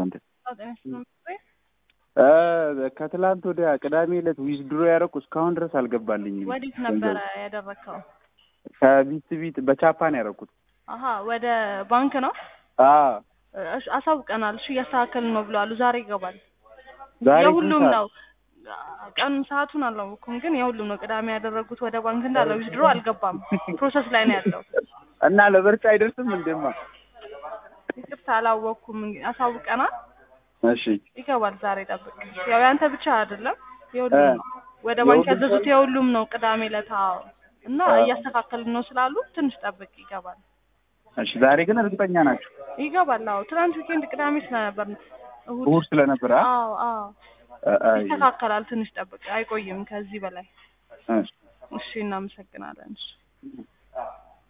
አንተ ከትላንት ወዲያ ቅዳሜ ዕለት ዊዝድሮ ያደረኩ እስካሁን ድረስ አልገባልኝም። ወዴት ነበረ ያደረግከው? ከቢት ቢት በቻፓን ያደረኩት። አሀ ወደ ባንክ ነው። አዎ እሺ አሳውቀናል። እሺ እያስተካከልን ነው ብለዋል። ዛሬ ይገባል። ዛሬ የሁሉም ስንት ነው። ቀን ሰዓቱን አላወኩም፣ ግን የሁሉም ነው። ቅዳሜ ያደረጉት ወደ ባንክ እንዳለ ዊዝድሮ አልገባም። ፕሮሰስ ላይ ነው ያለው። እና ለምርጫ አይደርስም እንደማ ይቅርታ አላወኩም። እንግዲህ አሳውቀናል። እሺ ይገባል። ዛሬ ጠብቅ። ያው ያንተ ብቻ አይደለም የሁሉም እ ነው። ወደ ባንክ የሁሉም ያዘዙት የሁሉም ነው። ቅዳሜ ዕለት አዎ። እና አ- እያስተካከልን ነው ስላሉ ትንሽ ጠብቅ። ይገባል እሺ ዛሬ ግን እርግጠኛ ናቸው ይገባል። አዎ ትናንት ዊኬንድ ቅዳሜ ስለነበር ነው። እሑድ እሑድ ስለነበረ አ? አዎ አዎ አ- አይ፣ ይስተካከላል። ትንሽ ጠብቅ። አይቆይም ከዚህ በላይ። እሺ እሺ እናመሰግናለን። እሺ